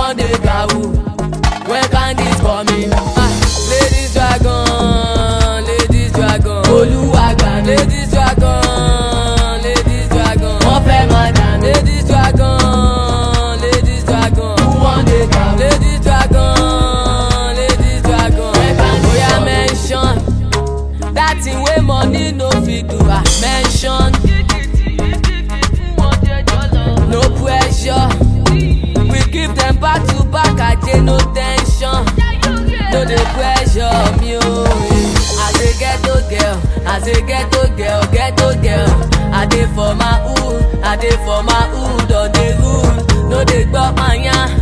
wan dey gawu? When can this coming? Ah, ladies dragon, ladies dragon. Olúwàgbà ladies dragon, ladies dragon. Wọ́n fẹ́ máa dà ladies dragon, ladies dragon. Who wan dey gawu? Ladies dragon, ladies dragon. When can this Oya mention that thing wey money no fit do. Ah, mention no pressure. We give them back to back, aje no tension. No dey pressure me o. As a ghetto girl, as a ghetto girl, ghetto girl. I dey for my hood, I dey for my hood on the hood. No dey gbọ́ panya,